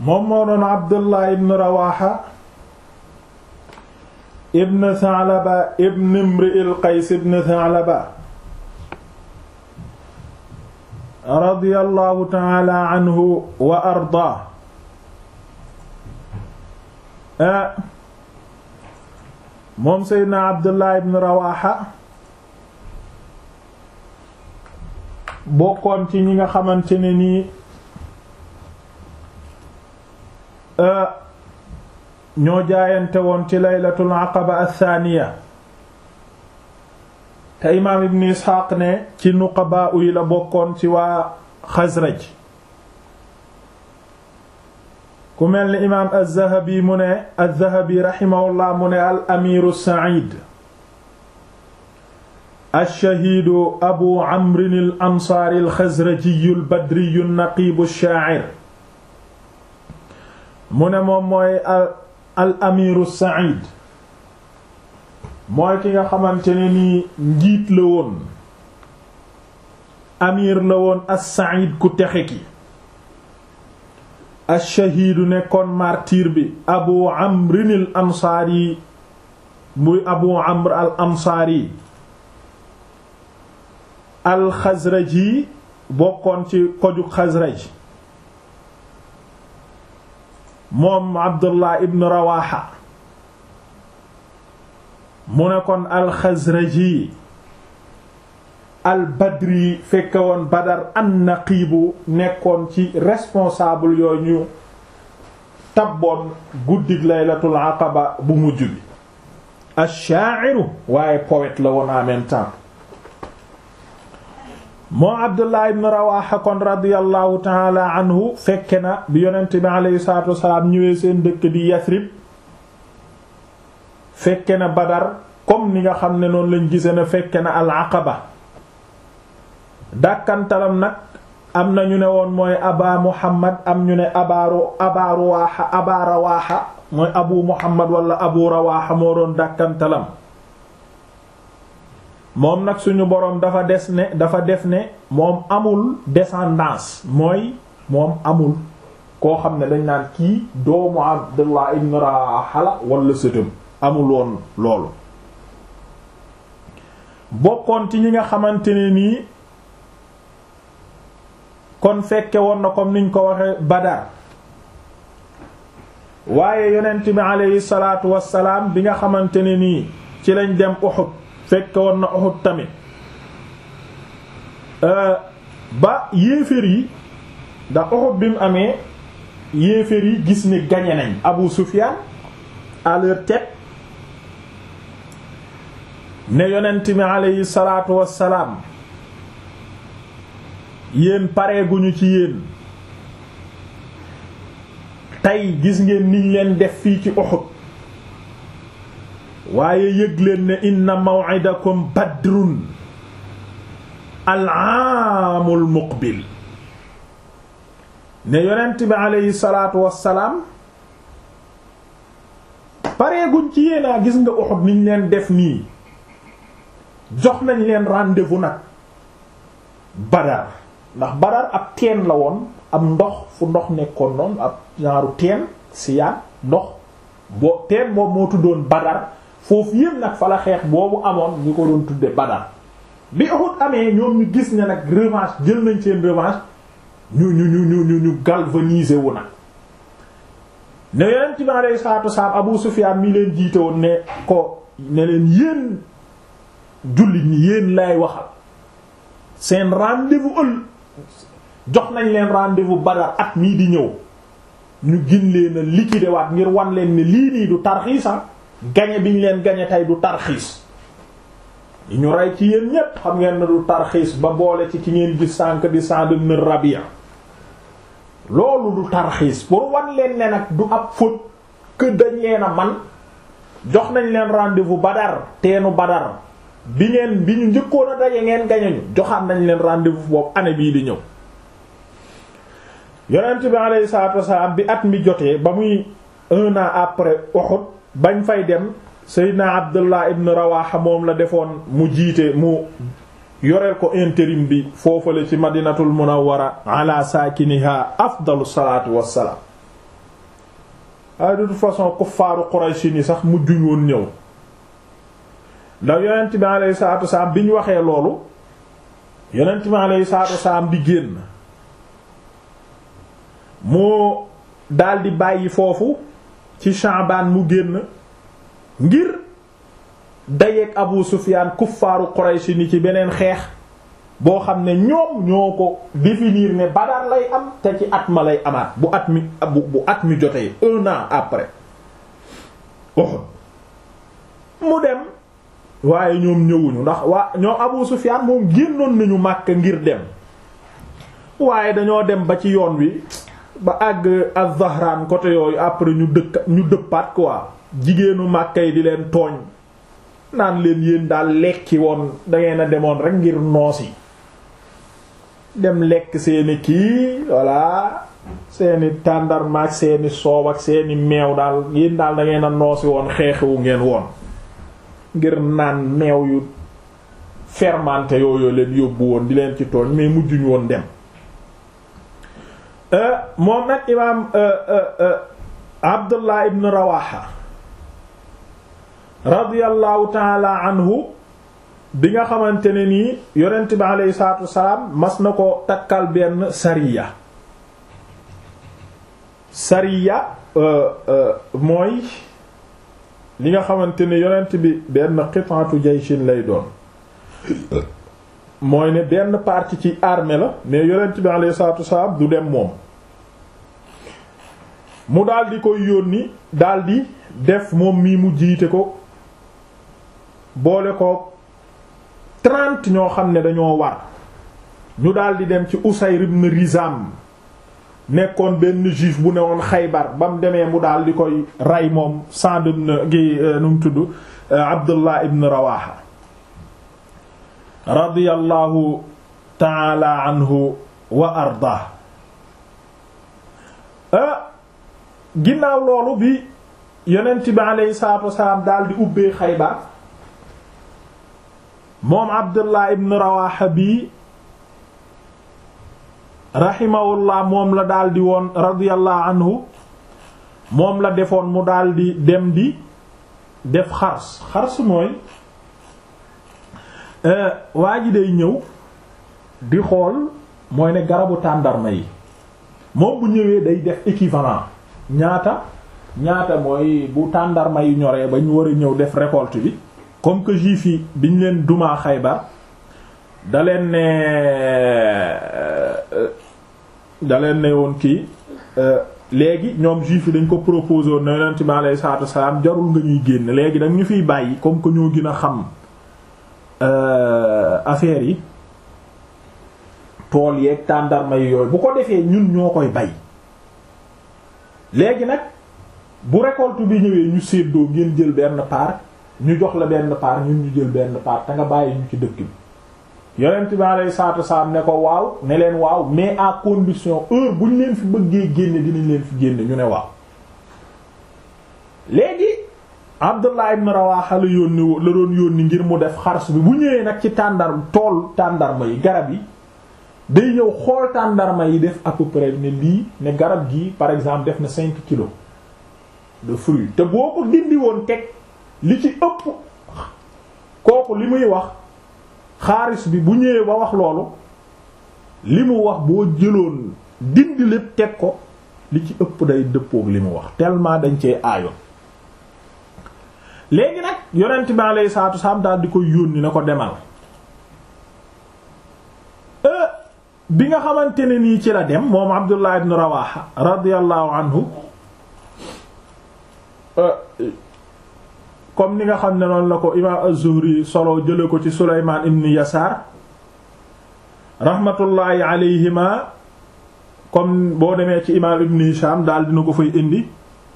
moom moo doon Abdullah ibn Rawaha ibn Tha'laba ibn Imri'il Qays ibn Tha'laba radiyallahu ta'ala anhu wa ardaa moom Seydina Abdullah ibn Rawaha bokkoon ci ñi nga xamante ne nii ñoo jaayante woon ci laylatul aqaba athaniya te imaam ibn Isxaaq ne ci nuqabaa yi la bokkoon ci waa Xasraj ku mel ni imaam az-Zahabi mu ne az-Zahabi raximahullah mu ne al amiru Saïd ash-shahiidu abu amrin al ansaari al xasrajiyu al badriyu naqiibu ash-shaa'ir mu ne moom mooy al amiru Saïd mooy ki nga xamante ne nii njiit la woon amir la woon as-Saïd ku texe ki ash-shahiidu nekkoon martyr bi abu amrin al ansaari muy abu amr al ansaari al xasraji bokkoon ci koju xasraj moom abdullah ibn rawaxa mu ne kon al xasraji al badri fekke woon badar an naqiibu nekkoon ci responsable yooyu ñu tabboon guddig laylatul aqaba bu mujj bi ash-sha'iru waaye poète la woon en même temps moo abdullah ibn rawaxa kon radiallahu taala anhu fekke na bi yonent bi aleyhi salatu wasalaam ñëwee seen dëkk di yasrib fekke na badar comme ni nga xam ne noonu lañ gise na fekke na al aqaba dàkkantalam nag am na ñu ne woon mooy aba muhammad am ñu ne abaaru aba rawaaxa aba rawaaxa mooy abu muhammad wala abu rawaaxa moo doon dàkkantalam moom nag suñu boroom dafa des ne dafa def ne moom amul descendance mooy moom amul koo xam ne dañ naan kii doomu abdullah ibn rawaha la wala sëtam amul woon loolu bokkoon ci ñi nga xamante ne nii kon fekke woon na comme niñ ko waxe badar waaye yonent bi aleyhi salaatu wassalaam bi nga xamante ne nii ci lañ dem Uhud fekke woon na Uhud tamit ba yéeféer yi da Uhud bi mu amee yéeféer yi gis ni gañe nañ Abu Sufyan à leur tête ne yonent bi aleyhi salaatu wassalaam yéen pareeguñu ci yéen tey gis ngeen niñ leen def fii ci Uhud waaye yëg leen ne inna maw'idakum badrun al-aamul muqbil ne yonent bi aleyhi salaatu wassalaam pareeguñ ci yéenaa gis nga Uhud niñ leen def nii jox nañ leen rendez-vous nag Badar ndax Badar ab teen la woon ab ndox fu ndox nekkoon noonu ab genre teen siyaan ndox boo teen boobu moo tuddoon Badar foofu yépp nag fa la xeex boobu amoon ñu ko doon tudde Badar bi Uhud amee ñoom ñu gis ne nag revanche jël nañ seen revanche ñu ñu ñu ñu ñu ñu galvaniser wu nag ne yonent bi alayhi salaatu wasalaam Abu Sufyaan mi leen jiite woon ne ko ne leen yéen jullit ñi yéen lay waxal seen rendez-vous ël jox nañ leen rendez-vous Badar at mii di ñëw ñu gin leen a liquider waat ngir wan leen ne lii nii du tarxiisa gañe bi ñu leen gañe tey du tarxiis yi ñu rey ci yéen ñépp xam ngeen ne du tarxiis ba boole ci ki ngeen gis sànk di Sa'd ibn Rabi'a loolu du tarxiis pour wan leen ne nag du ab faute que dañ leen a man jox nañ leen rendez-vous Badar teenu Badar bi ngeen bi ñu njëkkoon a daje ngeen gañañu joxaat nañ leen rendez-vous boobu année bii di ñëw yonent bi alayhi salaatu wasalaam bi at mi jotee ba muy un an après Uhud bañ fay dem Seydina Abdullah ibn Rawaha moom la defoon mu jiite mu yoreel ko intérim bi foofale ci madinatul munawwara ala saakiniha afdalu salaatu wassalaam waaye de toute façon kuffaaru Quraysh ni sax mujjuñ woon ñëw ndax yonent bi alayhi salaatu wasalaam bi ñu waxee loolu yonent bi alayhi salaatu wasalaam di génn moo daldi bàyyi foofu ci Sha'ban mu génn ngir dayeek Abu Sufyaan kuffaaru Quraysh ni ci beneen xeex boo xam ne ñoom ñoo ko définir ne Badar lay am te ci at ma lay amaat bu at mi bu bu at mi jotee un an après Uhud mu dem waaye ñoom ñëwuñu ndax waa ñoom Abu Sufyaan moom génnoon nañu Makka ngir dem waaye dañoo dem ba ci yoon wi ba àgg Az-Zahraan côté yooyu après ñu dëkk ñu dëppaat quoi jigéenu Makka yi di leen tooñ naan leen yéen daal lekki woon dangeen a demoon rek ngir noos yi dem lekk seeni kii voilà seeni tàndarma ak seeni soow ak seeni meew daal yéen daal dangeen a noosi woon xeexewu ngeen woon ngir naan meew yu fermenté yooyu leen yóbbu woon di leen ci tooñ mais mujjuñu woon dem moom nag imaam Abdullah ibn Rawaha radiyallahu taala anhu bi nga xamante ne nii yonent bi aleyhi salaatu wasalaam mas na ko takkal benn sariya sariya mooy li nga xamante ne yonent bi benn qit'atu jayshin lay doon mooy ne benn partie ci armée la mais yonent bi aleyhi salaatu wasalaam du dem moom mu daldi koy yónni daldi def moom mii mu jiite ko boole ko trente ñoo xam ne dañoo war ñu daldi dem ci Usayr ibn Rizam nekkoon benn juif bu newoon Xaybar ba mu demee mu daldi koy rey moom Sa'd ibn gi nu mu tudd Abdullah ibn Rawaha radiyallahu ta'ala anhu wa arda ginnaaw loolu bi yonent bi aleyhi salaatu wasalaam daldi ubbee Xaybar moom Abdullah ibn Rawaha bi rahimahullah moom la daldi woon radiyallahu anhu moom la defoon mu daldi dem di def xars xars mooy waa ji day ñëw di xool mooy ne garabu tàndarma yi moom bu ñëwee day def équivalent ñaata ñaata mooy bu tàndarma yi ñoree ba ñu war a ñëw def récolte bi comme que juif yi biñ leen dumaa Xaybar da leen ne da leen ne woon kii léegi ñoom juif yi dañ ko proposé woon na yonent bi alayhi salaatu wassalaam jarul nga ñuy génn léegi dañ ñu fiy bàyyi comme que ñoo gën a xam affaire yi tool yeeg tàndarma yi yooyu bu ko defee ñun ñoo koy bay léegi nag bu récolte bi ñëwee ñu séddoo ngeen jël benn part ñu jox la benn part ñun ñu jël benn part te nga bàyyi ñu ci dëkk bi yonent bi alayhi salaatu wassalaam ne ko waaw ne leen waaw mais à condition heure bu ñu leen fi bëggee génne dinañ leen fi génne ñu ne waaw léegi Abdullah ibn Rawaha la yónni la doon yónni ngir mu def xars bi bu ñëwee nag ci tàndar tool tàndarma yi garab yi day ñëw xool tàndarma yi def à peu près ne lii ne garab gii par exemple def na cinq kilos de fruits te boo ko dindi woon teg li ci ëpp kooku li muy wax xaaris bi bu ñëwee ba wax loolu li mu wax boo jëloon dindi lépp teg ko li ci ëpp day dëppook li mu wax tellement dañ cee aayoon léegi nag yonent bi alayhi salaatu salaam daal di koy yónni na ko demal bi nga xamante ne nii ci la dem moom Abdullah ibn Rawaha radiyallahu anhu comme ni nga xam ne noonu la ko imaam az-Zuhri solo jële ko ci Sulaymaan ibn Yasaar rahmatullahi alayhima comme boo demee ci imaam ibn Hisham daal dina ko fay indi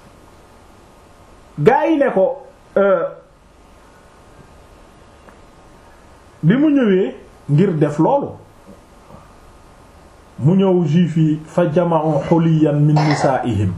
gaa yi ne ko bi mu ñëwee ngir def loolu mu ñëw juif yi fa jama'u xuliyan min nisaa'ihim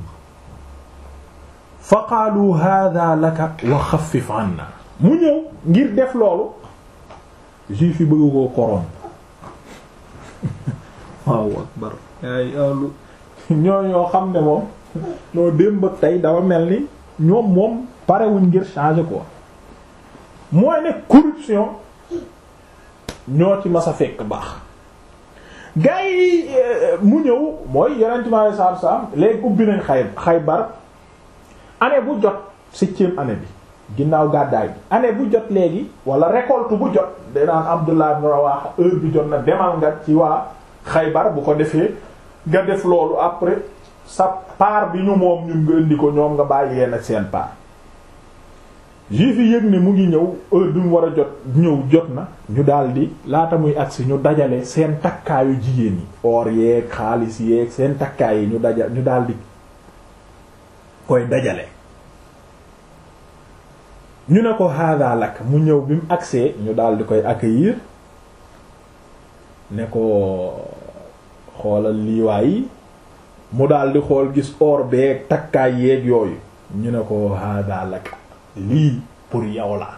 fa qaalu hada laka wa xaffif anna mu ñëw ngir def loolu juif yi bëgg koo korom waaw akbar ay alu ñoo ñoo xam ne moom noo démb ak tey dafa mel ni ñoom moom parewuñ ngir changer quoi mooy ne corruption ñoo ci mas a fekk baax gars yi mu ñëw mooy yeneen ci ma saar saam léegi ubbi nañ xay Xaybar année bu jot septième année bi ginnaaw gàddaay bi année bu jot léegi wala récolte bu jot danaan Abdullah ibn Rawaha heure bi jot na demal nga ci waa Xaybar bu ko defee nga def loolu après sa part bi ñu moom ñun nga indi ko ñoom nga bàyyi leen ak seen part juif yi yëg ne mu ngi ñëw heure bi mu war a jot ñëw jot na ñu daldi laata muy agsi ñu dajale seen takkaayu jigéen yi or yeeg xaalis yeeg seen takkaay yi ñu daja ñu daldi koy dajale ñu ne ko hada lak mu ñëw bi mu agsee ñu daldi koy accueillir ne ko xoolal liiwaay yi mu daldi xool gis or beeg takkaay yeeg yooyu ñu ne ko hada lak lii pour yow la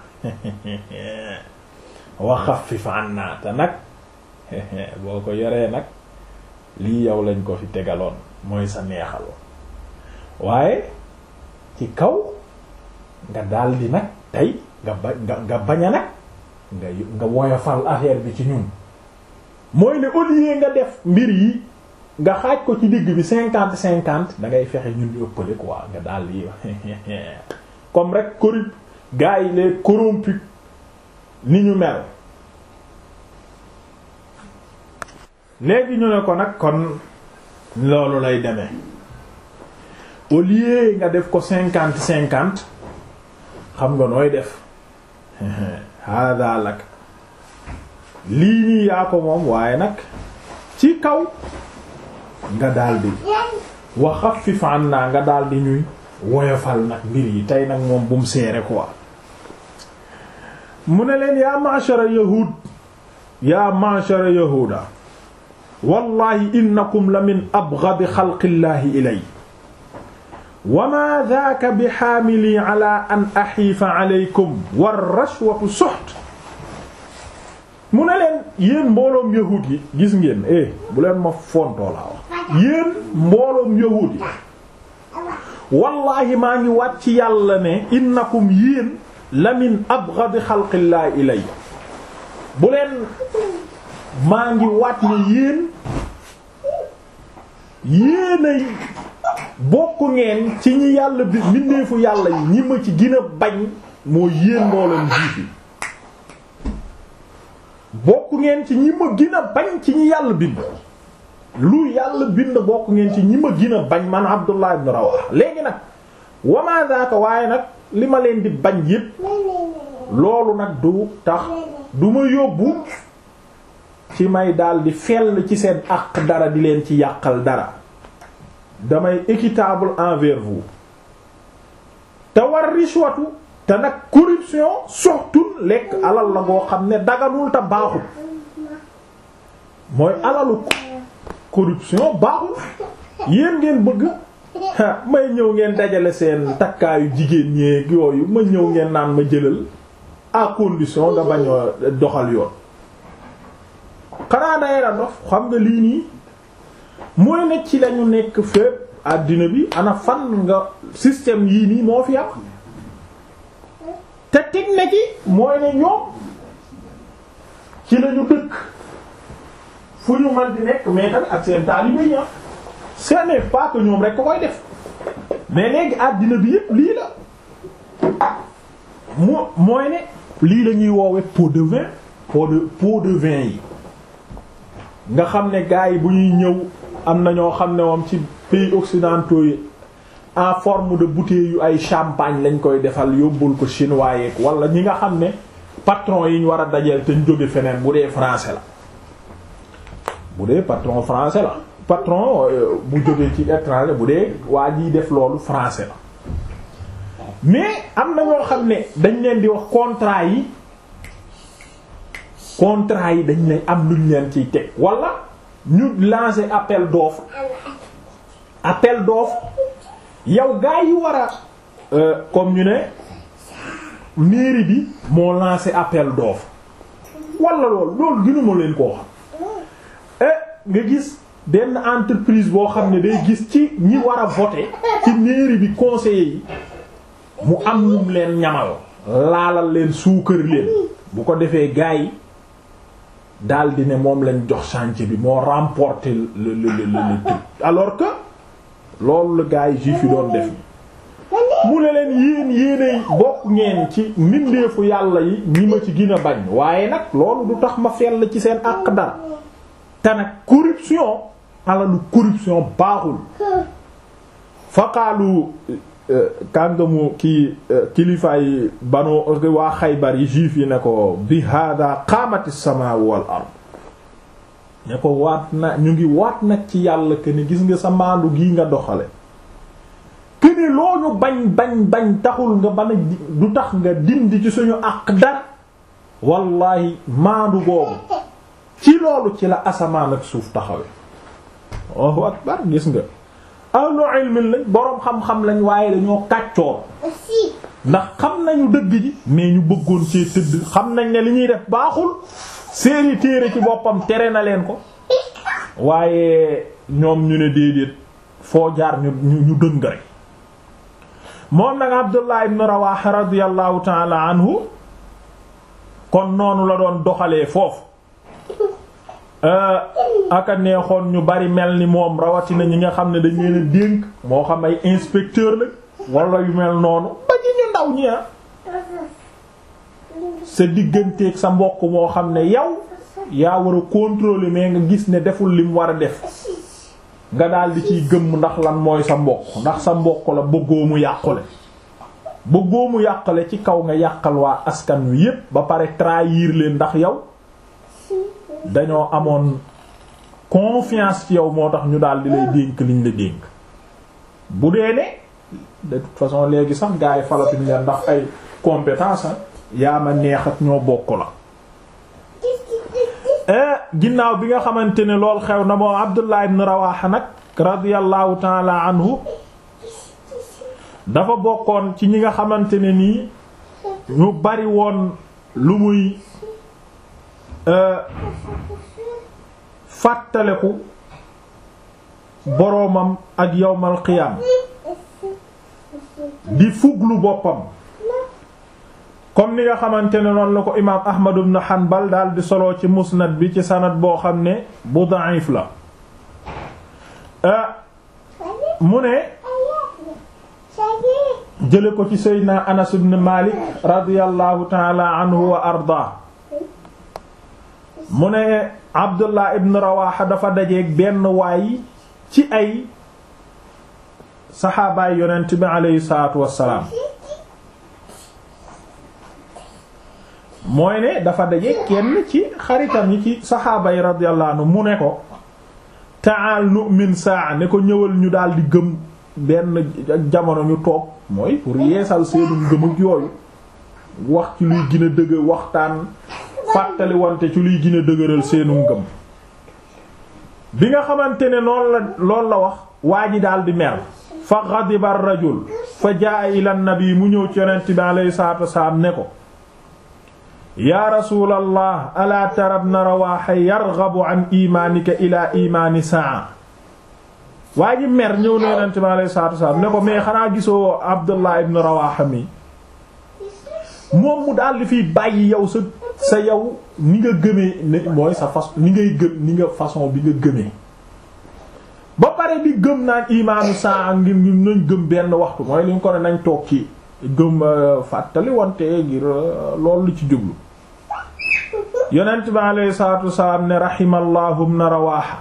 wa xaffif anna te nag boo ko yoree nag lii yow lañ ko fi tegaloon mooy sa neexaloon waaye ci kaw nga daldi nag tey nga ba nga nga bañ a nag nga nga woyofal affaire bi ci ñun mooy ne au lieu nga def mbir yi nga xaaj ko ci digg bi cinquante cinquante da ngay fexe ñun ñu ëppale quoi nga daldi comme rek corrup gars yi les corrompus ni ñu mel léegi ñu ne ko nag kon loolu lay demee au lieu nga def ko cinquante cinquante xam nga nooy def hada lak lii nii yaa ko moom waaye nag ci kaw nga daldi wa xaffif anna nga daldi ñuy woyofal nag mbir yi tey nag moom bu mu seere quoi mu ne leen yaa ma'shara yahud yaa ma'shara yahuda wallahi innakum la min abghadi xalqillahi ilay wa ma dhaaka bi xaamili ala an axiifa alaykum war rashwatu suxt mu ne leen yéen mbooloom yahud yi gis ngeen eh bu leen ma fontoo laa wax yéen mbooloom yahud yi wallahi maa ngi wàcc ci yàlla ne innakum yéen la min abghadi xalqillaahi ilay bu leen maa ngi wàcc ne yéen yéenay bokk ngeen ci ñi yàlla bi mbindeefu yàlla yi ñi ma ci gën a bañ moo yéen mbooloom jiif yi bokk ngeen ci ñi ma gën a bañ ci ñi yàlla bind lu yàlla bind bokk ngeen ci ñi ma gën a bañ man Abdullah ibn Rawaha léegi nag wama daaka waaye nag li ma leen di bañ yépp loolu nag du tax du ma yóbbu ci may daldi fell ci seen àq dara di leen ci yàqal dara damay équitable envers vous te war rishwatu te nag corruption surtout lekk alal la boo xam ne daganul te baaxul mooy alalu corruption baaxul yéen ngeen bëgg may ñëw ngeen dajale seen takkaayu jigéen ñeeg yooyu ma ñëw ngeen naan ma jëlal à condition nga bañ a doxal yoon xanaa day la dof xam nga lii nii mooy ne ci lañu nekk fépp àddina bi ana fan nga système yii nii moo fi am te teg na ci mooy ne ñoom ci lañu dëkk fu ñu man di nekk mais tamit ak seen taalibe yi ce n'est pas que ñoom rek ko koy def mais léegi àddina bi yépp lii la moo mooy ne lii la ñuy woowe pot de vin pot de pot de vin yi nga xam ne gars yi bu ñuy ñëw am na ñoo xam ne moom ci pays occidentaux yi en forme de bouteille yu ay champagne lañ koy defal yóbbul ko chinois yeeg wala ñi nga xam ne patron yi ñu war a dajeel te ñu jóge feneen bu dee français la bu dee patron français la patron bu jógee ci étranger bu dee waa jiy def loolu français la mais am na ñoo xam ne dañ leen di wax contrat yi contrat yi dañ leen am luñ leen ciy teg wala ñu lancer appel d'offre appel d'offre yow gaa yi war a comme ñu ne mairie bi moo lancé appel d'offre wala loolu loolu gënuma leen koo xam nga gis benn entreprise boo xam ne day gis ci ñi war a voter ci mairie bi conseiller yi mu am num leen ñamal laalal leen suukar leen bu ko defee gars yi daldi ne moom lañ jox chantier bi moo remporter le le le le truc alors que loolu la gars yi juif yi doon def mu ne leen yéen yéenay bokk ngeen ci mbindeefu yàlla yi ñi ma ci gën a bañ waaye nag loolu du tax ma fell ci seen àq dara te nag corruption alalu corruption baaxul faqaalu kàngamu ki kilifaay banu waa xaybar yi juif yi ne ko bi hada qaamati samaa wal ard ne ko waat na ñu ngi waat nag ci yàlla que ni gis nga sa maandu gii nga doxale que ni loo ñu bañ bañ bañ taxul nga bana du tax nga dindi ci suñu àq dara wallahi maandu boobu ci loolu ci la asamaan ak suuf taxawe Allahu akbar gis nga ahlu ilmin lañ boroom xam-xam lañ waaye dañoo kàccoor ndax xam nañu dëgg ji mais ñu bëggoon ci tëdd xam nañ ne li ñuy def baaxul seeni téere ci boppam tere na leen ko waaye ñoom ñu ne déedéet foo jaar ñu ñu dëng rek moom nag Abdullah ibn Rawaha radiyallahu ta'ala anhu kon noonu la doon doxalee foofu aka neexoon ñu bari mel ni moom rawatina ñi nga xam ne dañ leen a dénk moo xam ay inspecteur la wala yu mel noonu ba ñu ñu ndaw ñi sa digganteeg sa mbokk moo xam ne yow yaa war a contrôler mais nga gis ne deful lim war a def nga daal di ciy gëmm ndax lan mooy sa mbokk ndax sa mbokk la bëggoo mu yàqule bëggoo mu yàqule ci kaw nga yàqal waa askan wi yépp ba pare trahir leen ndax yow dañoo amoon confiance ci yow moo tax ñu daal di lay dénk liñ la dénk bu dee ne de toute façon léegi sax gars yi falatuñ leen ndax ay compétence yaa ma neex ak ñoo bokk la ginnaaw bi nga xamante ne lool xew na moo Abdullah ibn Rawaha nag radiyallahu taala anhu dafa bokkoon ci ñi nga xamante ne nii ñu bari woon lu muy fàttaleku boroomam ak yawmal qiyaam di fuglu boppam comme ni nga xamante ne noonu la ko imaam Ahmad ibn Hanbal daal di solo ci musnad bi ci sanad boo xam ne bu da'if la mu ne jële ko ci Seydina Anas ibn Malik radiyallahu ta'ala anhu wa arda mu ne Abdullah ibn Rawaha dafa dajeeg benn waay ci ay saxaabaay yonent bi aleyhi salaatu wassalaam mooy ne dafa dajeeg kenn ci xaritam yi ci saxaaba yi radiyallahu anhu mu ne ko ta'al nu'min saa ne ko ñëwal ñu daal di gëm benn jamono ñu toog mooy pour yeesal seenu ngëm ak yooyu wax ci luy gën a dëgg waxtaan fàttali wante ci luy gën a dëgëral seenu ngëm bi nga xamante ne noonu la loolu la wax waa ji daal di mer fa ghadiba ar-rajul fa jaa ila an-nabi mu ñëw ci yonent bi alayhi salaatu wasalaam ne ko yaa rasulallah alaa tara ibna rawaha yarghabu an imaanika ila imaani saa waa ji mer ñëw na yonent bi alayhi salaatu wasalaam ne ko mais xanaa gisoo abdullah ibn rawaha mi moom mu daal di fiy bàyyi yow sa sa yow ni nga gëmee ne mooy sa façon ni ngay gëm ni nga façon bi nga gëmee ba pare di gëm naan imaanu saa ngir ñu nañ gëm benn waxtu mooy li ñu ko ne nañ toog ci gëm fàttali wante ngir loolu lu ci jublu yonent bi alayhi salaatu wasalaam ne rahimallahu ibn rawaha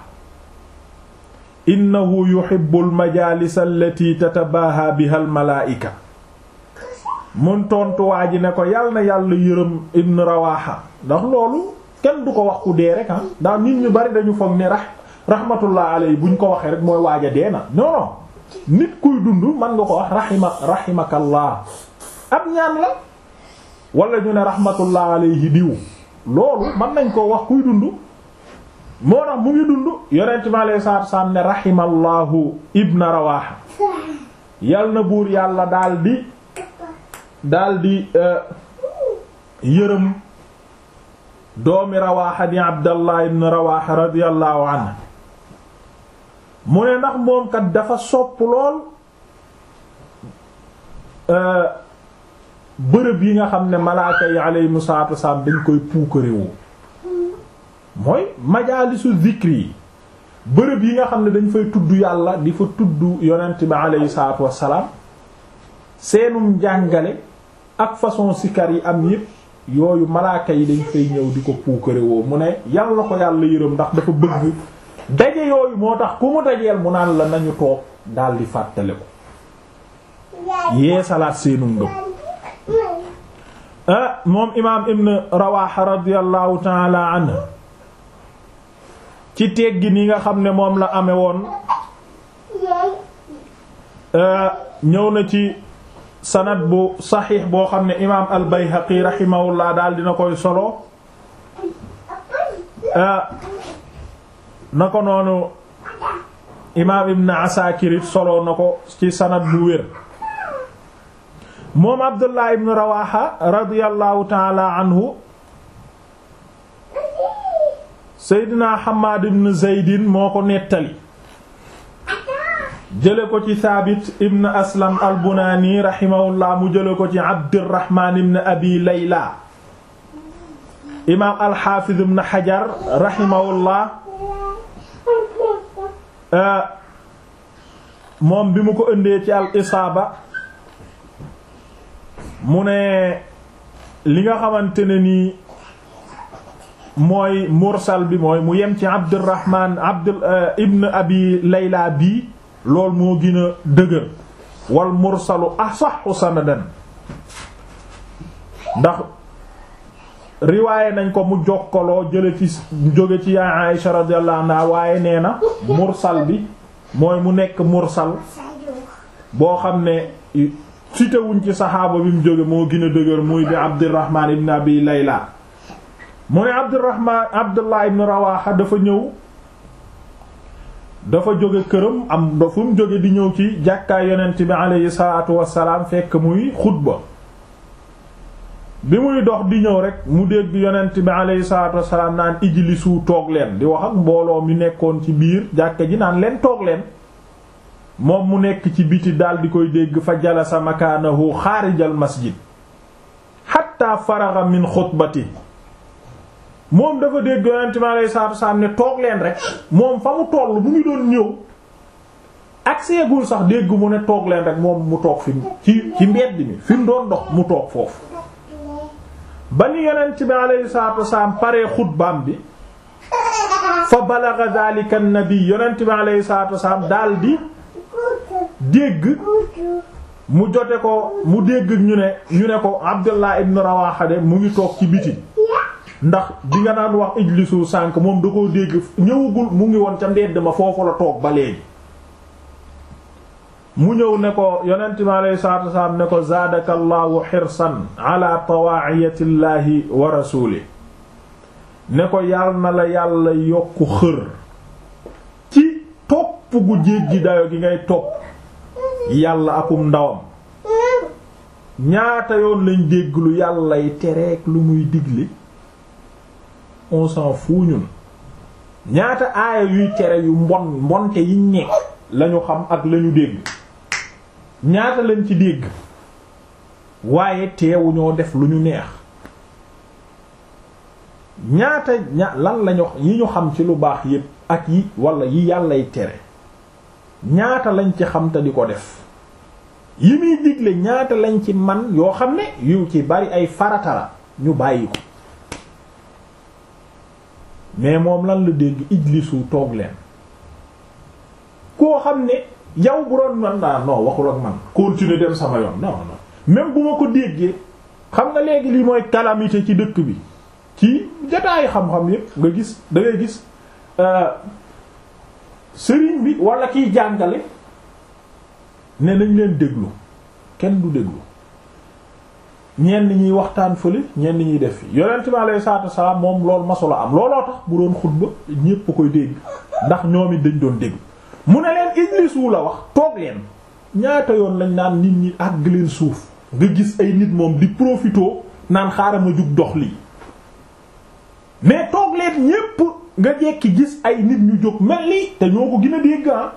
innahu yuhibbu al majalis allati tatabaha biha al malaa'ika mun tontu waa ji ne ko yal na yàlla yërëm ibn rawaha ndax loolu kenn du ko wax ku dee rek ah ndax nit ñu bari dañu foog ne rax rahmatullah alayhi buñ ko waxee rek mooy waaja dee na non non nit kuy dund mën nga ko wax rahima rahimakallah ab ñaan la wala ñu ne rahmatullah alayhi diw loolu mën nañ koo wax kuy dund moo tax mu ngi dund yonent mi alayhi salaatu salaam ne rahimallahu ibna rawaha yal na buur yàlla daal di daal di yërëm doomi rawaha di abdallah ibn rawaha radiyallahu anhu mu ne ndax moom kat dafa sopp lool bërëb yi nga xam ne malaaka yi alayhimu salaatu wasalaam dañ koy puukarewoo mooy majaalisu zikri yi bërëb yi nga xam ne dañ fay tudd yàlla di fa tudd yonent bi alayhi salaatu wasalaam seenum njàngale ak façon sikar yi am yépp yooyu malaaka yi dañ fay ñëw di ko puukarewoo mu ne yàlla ko yàlla yërëm ndax dafa bëgg daje yooyu moo tax ku mu dajeel mu naan la nañu toog daal di fàttale ko yee salaat seenu ngëm ah moom imaam ibn rawaxa radiallahu taala anhu ci teggi ni nga xam ne moom la amee woon ñëw na ci sanad bu saxiix boo xam ne imaam al bayhaqi rahimahullah daal dina koy solo na ko noonu imaam ibn asakir it solo na ko ci sanad bu wér moom abdullah ibn rawaha radiyallahu taala anhu seydina hamad ibn zeydin moo ko nettali jële ko ci thabit ibn aslam al bunani rahimahullah mu jële ko ci abdirahman ibn abi layla imaam al hafiz ibn hajar rahimahullah moom bi mu ko ëndee ci al isaaba mu ne li nga xamante ne nii mooy mursal bi mooy mu yem ci abdurrahman abd ibn abi layla bii lool moo gën a dëgër wal mursalu asaxu sanadan ndax riwaaye nañ ko mu jokkaloo jële ci jóge ci yaay Aisha radiyallahu anha waaye nee na mursal bi mooy mu nekk mursal boo xam ne cité wuñ ci saxaaba bi mu jóge moo gën a dëgër muy bi Abdurrahman ibn Abi Layla mu ne Abdurrahman Abdullah ibn Rawaha dafa ñëw dafa jóge këram am da fu mu jóge di ñëw ci jàkkaay yonent bi aleyhi salaatu wassalaam fekk muy xutba bi muy dox di ñëw rek mu dégg yonent bi aleyhi salaatu wassalaam naan ijlisu toog leen di wax ak mbooloo mi nekkoon ci biir jàkka ji naan leen toog leen moom mu nekk ci biti daal di koy dégg fa jalasa makaanahu xaarijal masjid hatta faraga min xutbati moom dafa dégg yonent bi aleyhi salaatu wassalaam ne toog leen rek moom fa mu toll mu ngi doon ñëw ak seegul sax dégg mu ne toog leen rek moom mu toog fi ci ci mbedd mi fi mu doon dox mu toog foofu ba ni yonent bi aleyhi salaatu wassalaam paree xutbaam bi fa balagha dhalika an-nabi yonent bi aleyhi salaatu wassalaam daal di dégg mu jote ko mu dégg ñu ne ñu ne ko Abdullah ibn Rawaha de mu ngi toog ci biti ndax di nga naan wax ijlisu sànk moom da koo dégg ñëwagul mu ngi woon ca mbedd ma foofu la toog ba léegi mu ñëw ne ko yonent mi alayhi salaatu wasalaam ne ko zaadaka allahu xirsan ala tawaa'iyati llahi wa rasuuli ne ko yàll na la yàlla yokku xër ci topp gu jéggi dayo gi ngay topp yàlla akum ndawam ñaata yoon lañ dégg lu yàllay tereek lu muy digle on s'en fout ñun ñaata aaya yuy tere yu mbon mbonte yi nekk lañu xam ak lañu dégg ñaata lañ ci dégg waaye teewu ñoo def lu ñu neex ñaata ña lan lañu yi ñu xam ci lu baax yépp ak yi wala yi yàllay tere ñaata lañ ci xam te di ko def yi muy digle ñaata lañ ci man yoo xam ne yu ci bari ay faratala ñu bàyyi ko mais moom lan la dégg ijlisu toog leen koo xam ne yow bu doon man naa non waxul ak man continuer dem sama yoon non non même bu ma ko déggee xam nga léegi lii mooy calamité ci dëkk bi ci jotaayu xam-xam yépp nga gis da ngay gis sëriñ bi wala kiy jàngale ne nañ leen déglu kenn du déglu ñenn ñiy waxtaan fële ñenn ñiy def fi yonent bi alayhi salaatu wassalaam moom loolu masula am looloo tax bu doon xutba ñépp koy dégg ndax ñoom it dañ doon dégg mu ne leen ijlisu la wax toog leen ñaata yoon lañ naan nit ñi àgg leen suuf nga gis ay nit moom di profitoo naan xaaral ma jug dox lii mais toog leen ñépp nga jekki gis ay nit ñu jóg mel ni te ñoo ko gën a dégg ah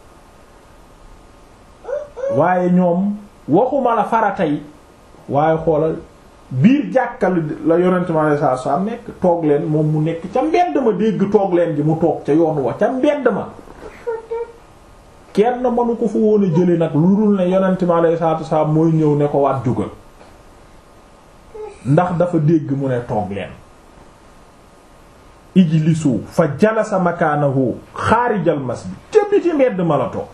waaye ñoom waxuma la farata yi waaye xoolal biir jàkkal la yonent ma lay saa saa nekk toog leen moom mu nekk ca mbedd ma dégg toog leen ji mu toog ca yoon wa ca mbedd ma kenn mënu ko fa woon a jële nag lu dul ne yonent ma lay saa saa mooy ñëw ne ko waat jugal ndax dafa dégg mu ne toog leen ijlisu fa jalasa makaanahu xaarijal masjid ca biti mbedd ma la toog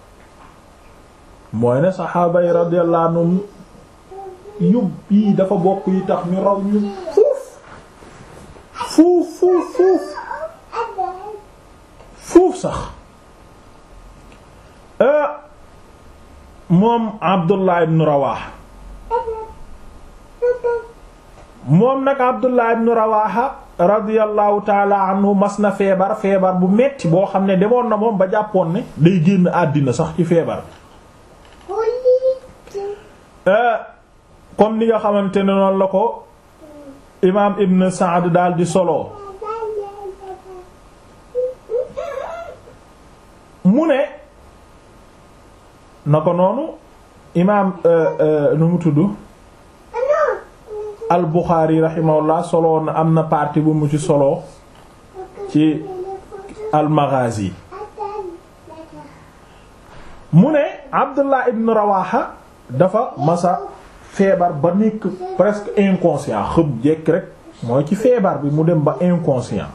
mooy ne saxaaba yi radiyallahu anhum yub yii dafa bokk yi tax ñu raw ñu fuuf fuuf fuuf fuuf fuuf sax moom Abdullah ibn Rawaha moom nag Abdullah ibn Rawaha radiyallahu taala anhu mas na feebar feebar bu metti boo xam ne demoon na moom ba jàppoon ne day génn àddina sax ci feebar comme ni nga xamante ne noonu la ko imaam Ibn Saad daal di solo mu ne na ko noonu imaam nu mu tudd al Buxaari rahimahullah solo na am na partie bu mu ci solo ci al Maghazi mu ne Abdullah ibn Rawaha dafa masa feebar ba nekk presque inconscient xëm jekk rek mooy ci feebar bi mu dem ba inconscient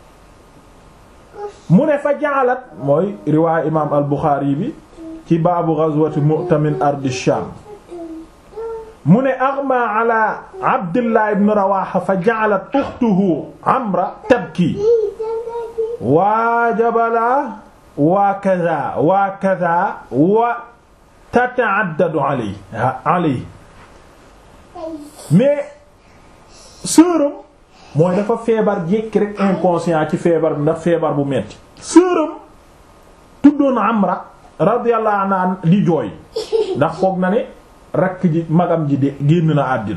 mu ne fa jaalat mooy riwaay imaam al Buxaari bi ci baabu ghazwati Mu'ta min ardi Sham mu ne aghma ala Abdullah ibn Rawaha fa jaalat ukhtuhu Amra tabki waa jabala waa kaza waa kaza wa tata'addadu alayhi alayhi mais sëram mooy dafa feebar jékki rek inconscient ci feebar bi ndax feebar bu metti sëram tuddoon Amra radiyallahu anha di jooy ndax foog na ne rakk ji magam ji de génn na àddina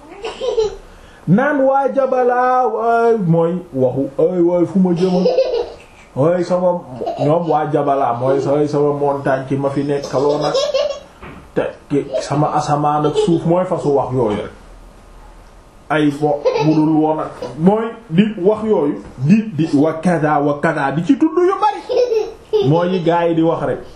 naan waa jabalaa waay mooy waxu ay waay fu ma jëma waay sama ñoom waa jabalaa mooy say sama montagne ci ma fi nekkaloo nag te sama asamaan ak suuf mooy fasu wax yooyu rek ay bo budul woon ak mooy di wax yooyu di di wa kada wa kada di ci tudd yu bari mooy yi gaa yi di wax rek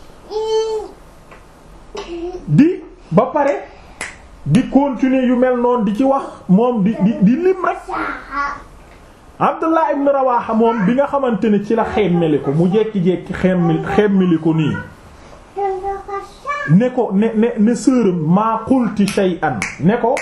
di ba pare di continuer yu mel noonu di ci wax moom di di di lim rek Abdullah ibn Rawaha moom bi nga xamante ne ci la xemmeli ko mu jekki-jekki xemmeli xemmeli ko nii ne ko ne ne ne sërëm maa qulti shay'an ne ko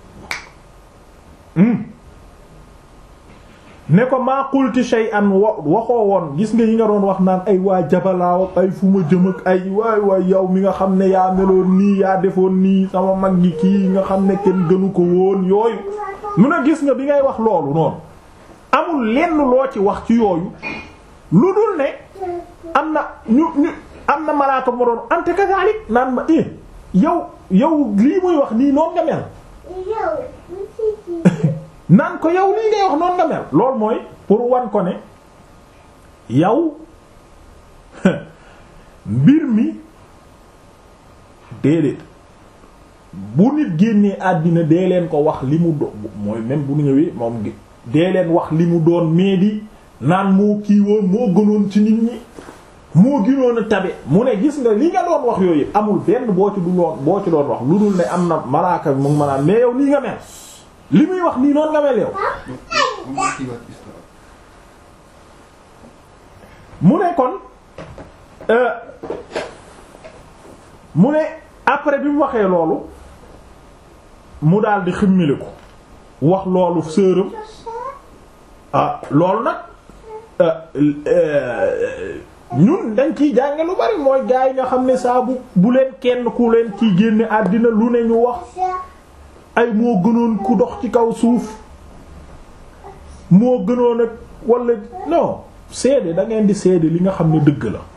ne ko maa qulti shay'an wa waxoo woon gis nga yi nga doon wax naan ay waa jabalaaw ay fu ma jëm ak ay waay waay yow mi nga xam ne yaa meloon nii yaa defoon nii sama mag gi kii nga xam ne kenn gënu ko woon yooyu mun a gis nga bi ngay wax loolu noonu amul lenn loo ci wax ci yooyu lu dul ne am na ñu ñu am na malaaka ma doon ante kazalik naan ma eh yow yow lii muy wax nii noonu nga mel naan ko yow lii ngay wax noonu nga mel loolu mooy pour wan ko ne yow mbir mi déedéet bu nit génnee àddina dee leen ko wax li mu do mooy même bu ñëwee moom dee leen wax li mu doon mais di naan moo kii woon moo gënoon ci nit ñi moo gënoon a tabe mu ne gis nga li nga doon wax yooyu amul benn boo ci du loon boo ci doon wax lu dul ne am na malaaka bi mu ngi ma naan mais yow nii nga mel li muy wax nii noonu nga mel yow mu ne kon mu ne après bi mu waxee loolu mu daal di ximmili ko wax loolu sëram ah loolu nag ñun dañ ciy jànge lu bari mooy gaa yi nga xam ne saa bu bu leen kenn ku leen ciy génne àddina lu ne ñu wax ay moo gënoon ku dox ci kaw suuf moo gënoon ak wala non seede da ngeen di seede li nga xam ne dëgg la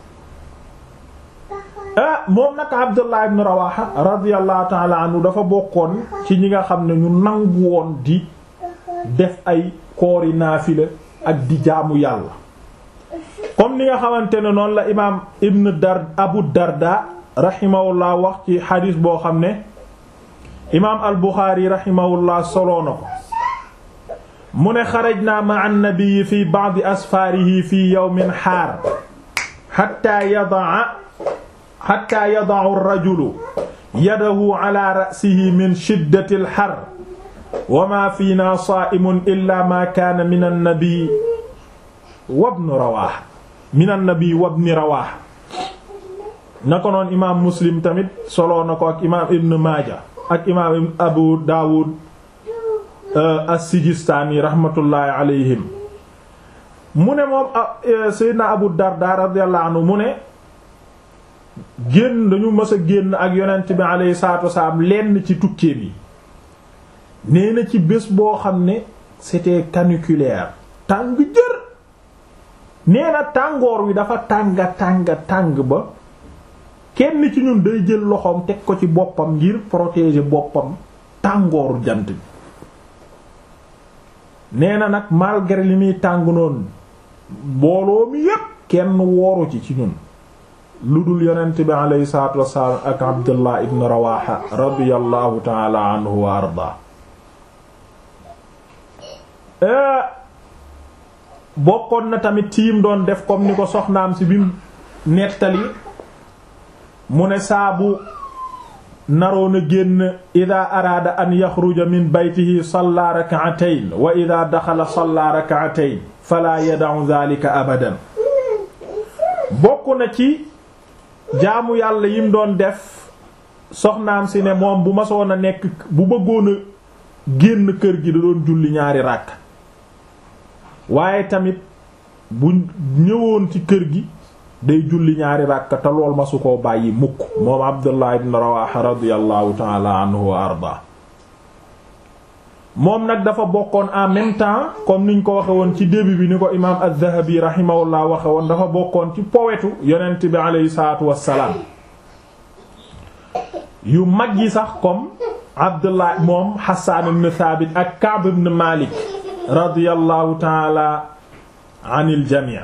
ah moom nag Abdullah ibn Rawaha radiyallahu ta'ala anhu dafa bokkoon ci ñi nga xam ne ñu nangu woon di def ay koori naafila ak di jaamu yàlla comme ni nga xamante ne noonu la imaam ibn dar abu darda rahimahullah wax ci xadiis boo xam ne imaam al buxaari rahimahullah soloo na ko mu ne xarajna ma annabii fi ba'di asfaarihi fi yawmin xaar xatta yadaa xatta yada'u ar-rajulu yadahu ala ra'sihi min shiddati al-har wa ma fiina saa'imun illa ma kaana min an-nabi wa ibn Rawaaha min an-nabi wa ibn Rawaaha na ko noon imaam Muslim tamit soloo na ko ak imaam Ibn Maaja ak imaam Abu Daawud as-Sijistaani rahmatullahi alayhim mu ne moom Seydina Abu Darda radiyallahu anhu mu ne génn dañu mës a génn ak yonent bi alayhi salaatu wasalaam lenn ci tukkee bi nee na ci bés boo xam ne c'était caniculaire tàng jër nee na tàngoor wi dafa tànga tànga tàng ba kenn ci ñun day jël loxoom teg ko ci boppam ngir protéger boppam tàngooru jant bi nee na nag malgré li muy tàng noonu mbooloo mi yépp kenn wooru ci ci ñun lu dul yonent bi aleyhi salaatu wassalaam ak abdullah ibn rawaha radiyallahu taala anhu wa arda bokkoon na tamit tiim doon def comme ni ko soxnaam si bim nettali mu ne saabu naroon a génn ida araada an yaxruja min baytihi salla rak'atayn wa ida daxala salla rak'atayn fala yada'u dhalika abadan bokk na ci jaamu yàlla yim doon def soxnaam si ne moom bu masoon a nekk bu bëggoon a génn kër gi da doon julli ñaari ràkk waaye tamit bu ñëwoon ci kër gi day julli ñaari ràkk te lool masu koo bàyyi mukk moom Abdullah ibn Rawaha radiyallahu ta'ala anhu wa arda moom nag dafa bokkoon en même temps comme niñ ko waxe woon ci début bi ni ko imaam az-Zahabi rahimahullah waxe woon dafa bokkoon ci powetu yonent bi aleyhi salaatu wassalaam yu mag yi sax comme Abdullah moom Hassan ibn Thabit ak Ka'b ibn Malik radiyallahu ta'ala anil jami'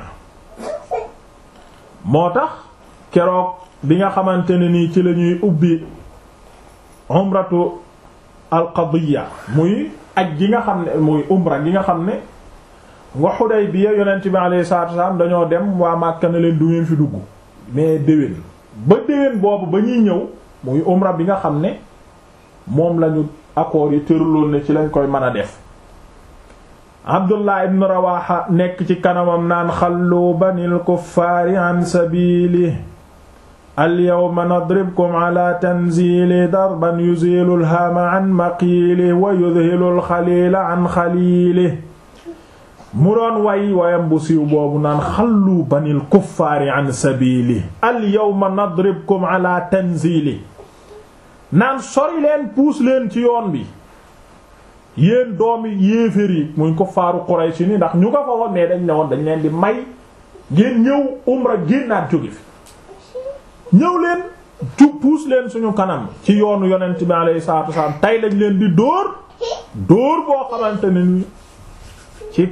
moo tax keroog bi nga xamante ne nii ci la ñuy ubbi umratu alqadiya muy aj gi nga xam ne muy umra gi nga xam ne nga Hudaybiya yonent bi alayhi salaatu wasallam dañoo dem waa Makka ne leen du ngeen fi dugg mais déwén ba déwén boobu ba ñuy ñëw muy umra bi nga xam ne moom lañu accords yi tëraloon ne ci lañ koy mën a def Abdullah ibn Rawaha nekk ci kanamam naan xallu banil kuffaari an sabili alyawma nadribkum ala tanzili darban yuzilu lhaama an maqiili wa yudhilu lxaliila an xaliili mu doon way wayam bu siiw boobu naan xallu banil kuffaari an sabili alyawma nadribkum ala tanzili naan sori leen puus leen ci yoon bi yéen doomi yéefér yi muy kuffaaru Quraysh ni ndax ñu nga fa woon mais dañ ne woon dañ leen di may ngeen ñëw umra génnaat jóge fi ñëw leen ju puus leen suñu kanam ci yoonu yonent bi alayhi salaatu wasallam tey lañ leen di dóor dóor boo xamante ne ni ci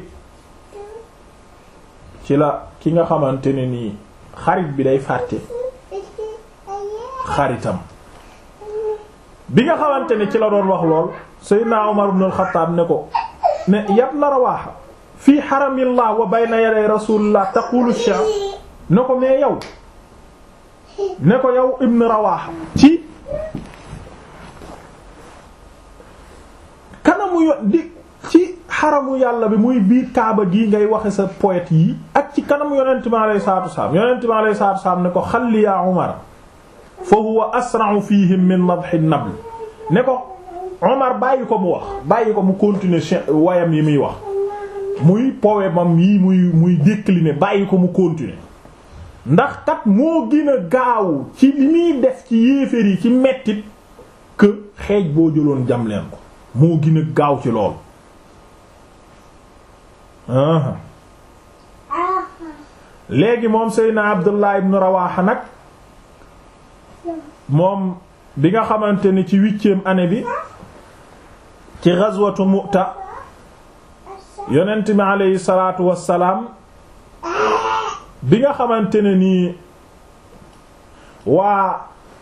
ci la ki nga xamante ne nii xarit bi day fàtte xaritam bi nga xamante ne ci la doon wax lool Seydina Umar ibn al-Khattab ne ko ne yabna Rawaha fii haramillah wa bayna yaday rasulillah taqulu ash ne ko mais yow ne ko yow ibn Rawaha ci kanamu yo di ci xaramu yàlla bi muy biir kaaba gii ngay waxe sa poète yi ak ci kanamu yonent bi alayhi salaatu wasallam yonent bi alayhi salaatu wasallam ne ko xalli ya Umar fa huwa asra'u fihim min madhi nabl ne ko Umar bàyyi ko mu wax bàyyi ko mu continuer wayam yi muy wax muy poème am yi muy muy décliner bàyyi ko mu continuer ndax kat moo gën a gaaw ci li muy def ci yéeféer yi ci mettit que xeej boo jëloon jam leen ko moo gën a gaaw ci loolu léegi moom Seydina Abdullah ibn Rawaha nag moom bi nga xamante ni ci huitième année bi ci ghazwatu Mu'ta yonent bi aleyhi salaatu wassalaam bi nga xamante ne nii waa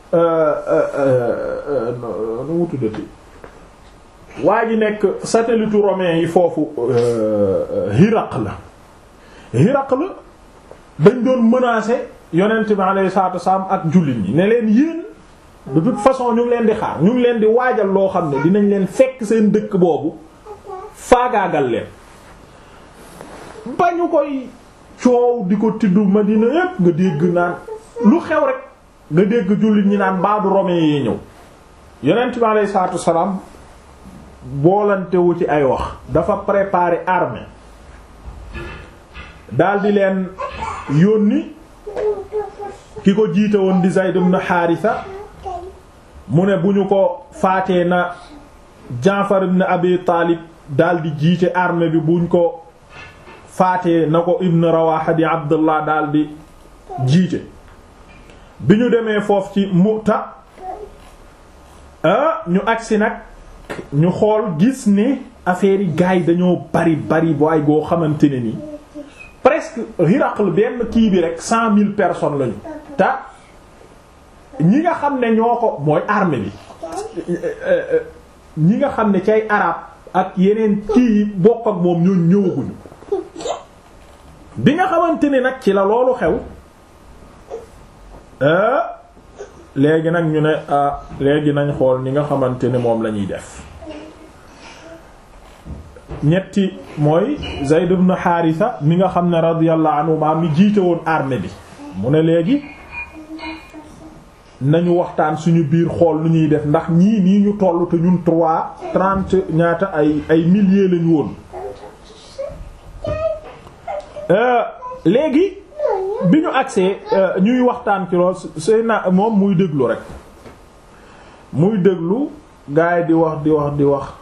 nu mu tuddati waa ji nekk satellite romain yi foofu Hiraql la Hiraql la dañ doon menacer yonent bi alayhi salaatu wasallam ak jullit ñi ne leen yéen de toute façon ñu ngi leen di xaar ñu ngi leen di waajal loo xam ne dinañ leen fekk seen dëkk boobu faagaagal leen ba ñu koy coow di ko tiddu Madina yépp nga dégg naan lu xew rek nga dégg jullit ñi naan baadu romain yi ñëw yonent bi alayhi salaatu wasallam boolantewu ci ay wax dafa préparer armée daldi leen yónni ki ko jiite woon di Zayd ibn Haarisa mu ne bu ñu ko faatee na Jaafar ibn Abi Taalib daldi jiite armée bi buñ ko faatee na ko Ibn Rawaha di Abdullah daldi jiite bi ñu demee foofu ci Mu'ta ah ñu agsi nag ñu xool gis ne affaire yi gars yi dañoo bari bari bu ay goo xamante ne ni presque Hiraql benn kii bi rek cent mille personnes lañu te ñi nga xam ne ñoo ko mooy armée bi ñi nga xam ne ci ay arab ak yeneen kii yi bokk ak moom ñoo ñëwaguñu bi nga xamante ne nag ci la loolu xew léegi nag ñu ne ah léegi nañ xool ni nga xamante ne moom la ñuy def ñetti mooy Zayd ibn Haritha mi nga xam ne radiyallahu anhu ma mi jiite woon armée bi mu ne léegi nañu waxtaan suñu biir xool lu ñuy def ndax ñii nii ñu toll te ñun trois trente ñaata ay ay milliers lañu woon léegi bi ñu agsee ñuy waxtaan ci lool sëy na moom muy déglu rek muy déglu gaay di wax di wax di wax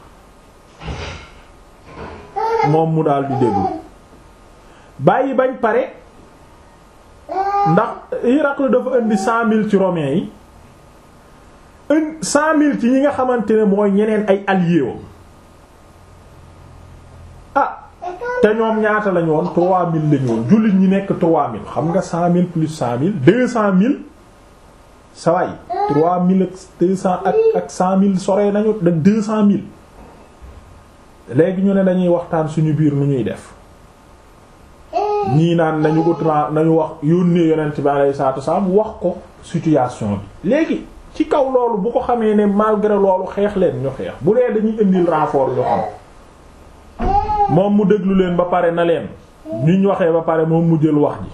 moom mu daal di déglu bàyyi bañ pare ndax Hiraql dafa indi cent mille ci romains yi indi cent mille ci ñi nga xamante ne mooy ñeneen ay alliés wam ah te ñoom ñaata lañu woon trois mille lañu woon jullit ñi nekk trois mille xam nga cent mille plus cent mille deux cent mille saway trois mille ak deux cent ak ak cent mille soree nañu da deux cent mille léegi ñu ne dañuy waxtaan suñu biir nu ñuy def ñii naan nañu ko tra nañu wax yónnee yonent bi alayhi salaatu wasallam wax ko situation bi léegi ci kaw loolu bu ko xamee ne malgré loolu xeex leen ñu xeex bu dee dañuy indil renfort ñu xam moom mu déglu leen ba pare na leen ñuñ waxee ba pare moom mu jël wax ji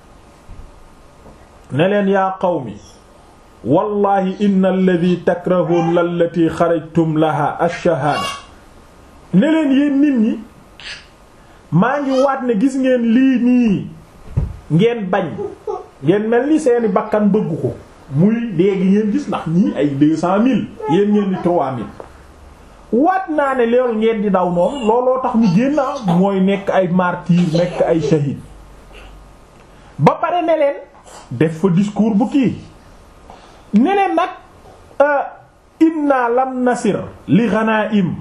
ne leen yaa qawmi wallahi inna alladhi takrahun lallati xarajtum laha ash-shahada ne leen yéen nit ñi maa ngi waat ne gis ngeen lii nii ngeen bañ ngeen mel ni seeni bakkan bëgg ko muy léegi ngeen gis ndax ñii ay deux cent mille yéen ngeen di trois mille waat naa ne loolu ngeen di daw noonu looloo tax ñu génn mooy nekk ay martyr nekk ay shahid ba pare ne leen def fa discours bu kii ne leen nag inna lam nasir li ghanaim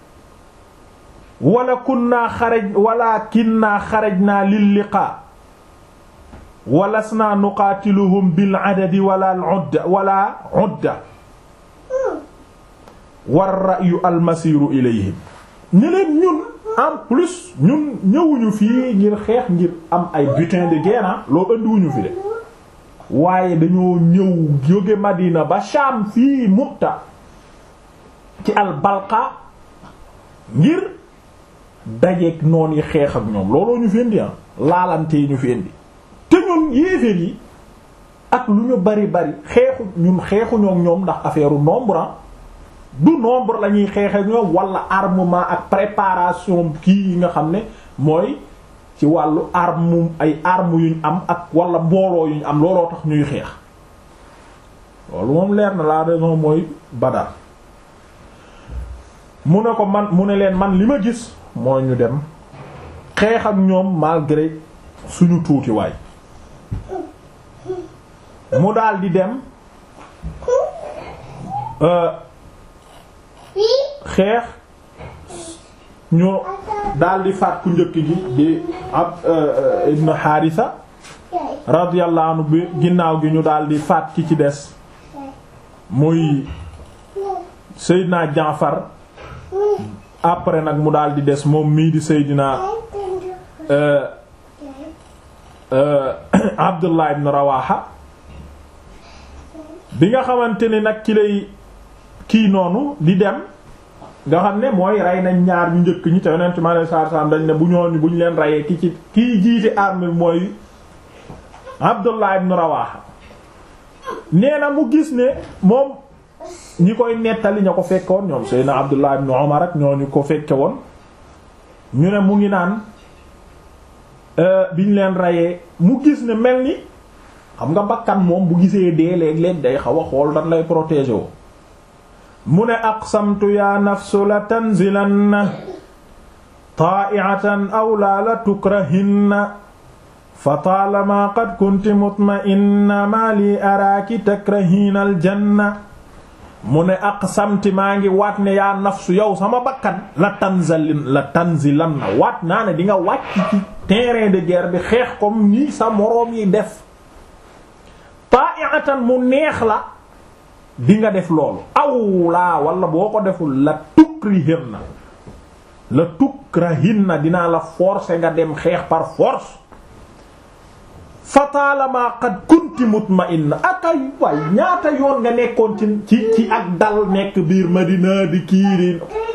wala kunna xaraj walakinna xarajna lil liqa walasna nuqaatiluhum bil adadi wala al udda wala udda war ra'yu al masiru ilayhim ne leen ñun en plus ñun ñëwuñu fii ngir xeex ngir am ay butin de guerre loo andiwuñu fi de waaye dañoo ñëw jóge Madina ba Sham fii Mu'ta ci al Balqa ngir dajeek noon yi xeex ak ñoom looloo ñu fi indi ah laalante yi ñu fi indi te ñun yéeféer yi ak lu ñu bari bari xeexu ñun xeexuñoo ak ñoom ndax affaire nombre du nombre la ñuy xeex ak ñoom wala armement ak préparation kii yi nga xam ne mooy ci wàllu arme ay armes yuñ am ak wala mbooloo yuñ am looloo tax ñuy xeex loolu moom leer na la raison mooy Badar mu ne ko man mu ne leen man li ma gis mooy ñu dem xeex ak ñoom malgré suñu tuuti waay mu daal di dem xeex ñu daldi faat ku njëkk gi di ab ibn Haarisa radiyallahu anhu bi ginnaaw gi ñu daldi faat ki ci des muy Seydina Jaafar après nag mu daldi des moom mii di Seydina Abdullah ibn Rawaha bi nga xamante ni nag ci lay kii noonu di dem nga xam ne mooy rey nañ ñaar ñu njëkk ñi te yonent mi alayhi salaatu salaam dañ ne bu ñooñu bu ñu leen reyee ki ci kii jiite armée mooy Abdullah ibn Rawaha nee na mu gis ne moom ñi koy nettali ña ko fekke woon ñoom Seydina Abdullah ibn Umar ak ñooñu ko fekke woon ñu ne mu ngi naan biñ leen reyee mu gis ne mel ni xam nga bakkan moom bu gisee dee léeg-léeg day xaw a xool dan lay protéger woo mu ne aqsamtu ya nafsu la tanzilanna taa'atan aw la la tukrahinna fa taalama qad kunti mutma'inna ma li araaki takrahina aljanna mu ne aqsamti maa ngi waat ne yaa nafsu yow sama bakkan la tanzalin la tanzilanna waat naa ne di nga wàcc ci terrain de guerre bi xeex comme ni sa moroom yi def taa'atan mu neex la di nga def loolu aw laa wala boo ko deful la tukrihinna la tukrahinna dinaa la forcer nga dem xeex par force fataalama qad kunti mutma'inna akay waay ñaata yoon nga nekkoon ci ci ci ak dal nekk biir Madina di kiiri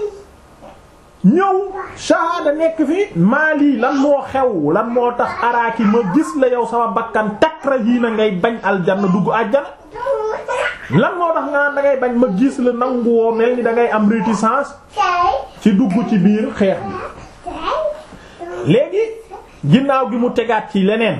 ñëw shahada nekk fi maali lan moo xew lan moo tax araaki ma gis la yow sama bakkan takrahiina ngay bañ aljanna dugg àjjana lan moo tax nga naan dangay bañ ma gis la nanguwoo mel ni dangay am réticence ci dugg ci biir xeex bi léegi ginnaaw gi mu tegaat ci leneen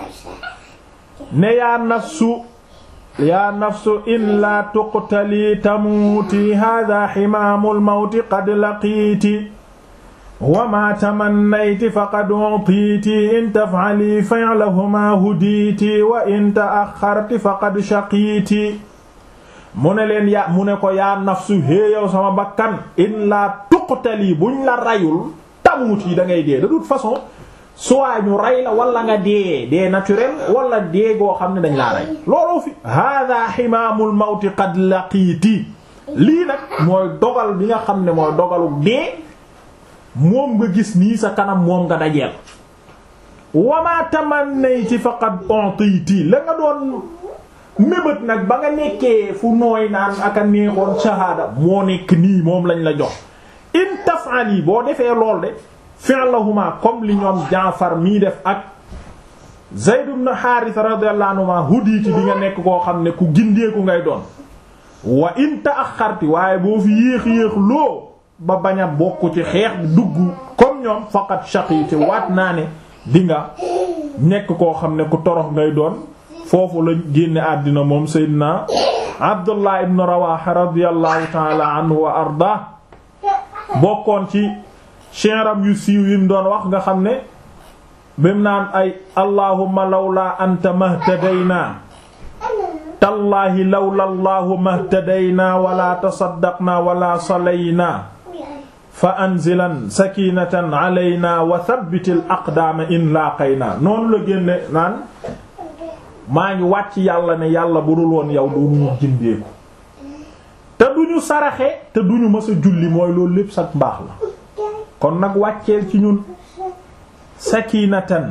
ne yaa nafsu yaa nafsu in la tuqtali tamuuti hada ximaamul mawti qad laqiiti wa ma tamannayti faqad utiiti in taf'ali fi'lahuma hudiiti wa in ta'axxarti faqad shaqiiti mu ne leen yaa mu ne ko yaa nafsu hee yow sama bakkan in la tuqtali buñ la rayul tamuuti da ngay dee de toute façon soit ñu rey la wala nga dee dee naturel wala dee goo xam ne dañ laa rey looloo fi hada ximaamul mawti qad laqiiti lii nag mooy dogal bi nga xam ne mooy dogalu dee moom nga gis nii sa kanam moom nga dajeel wama tamannayti faqad u'titi la nga doon mébét nag ba nga nekkee fu nooy naan ak a neexoon shahada moo nekk nii moom lañ la jox in taf'ali boo defee lool de fi'lahuma comme li ñoom Jaafar mii def ak Zayd ibn Haarisa radiyallahu anhuma hudiiti di nga nekk koo xam ne ku gindeeku ngay doon wa in ta'axxarti waaye boo fi yéex yéex loo ba bañ a bokk ci xeex bi dugg comme ñoom faqat shaqiiti waat naa ne di nga nekk koo xam ne ku torox ngay doon foofu la génne àddina moom Seydina Abdullah ibn Rawaha radiyallahu ta'ala anhu wa arda bokkoon ci shi'ram yu siiw yim doon wax nga xam ne bim naan ay allahumma lawla anta mahtadaynaa tallaahi lawla allahu mahtadaynaa wala tasaddaqnaa wala salaynaa fa anzilan sakinatan alaynaa wa thabbitil aqdaama in laaqaynaa noonu la génne naan maa ngi wàcc yàlla ne yàlla bu dul woon yow doonuñu jindeeku te duñu saraxe te duñu mës a julli mooy loolu lépp sax mbaax la kon nag wàcceel ci ñun sakinatan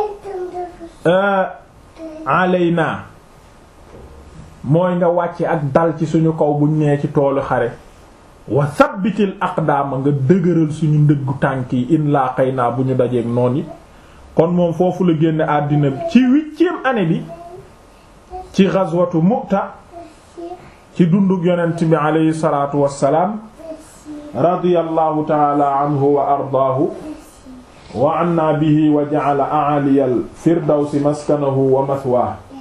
alayna mooy nga wàcce ak dal ci suñu kaw buñ nee ci toolu xare wa sabbitil aqdaama nga dëgëral suñu ndëggu tànk yi in laa xëy naa bu ñu dajeeg noon yi kon moom foofu la génne àddina bi ci huitième année bi ci ghazwatu Mu'ta ci dundug yonent bi aleyhi salaatu wassalaam radiyallahu taala anhu wa ardaahu wa anna bihi wa ja'ala a'aliyal firdawsi maskanahu wa mathwaahu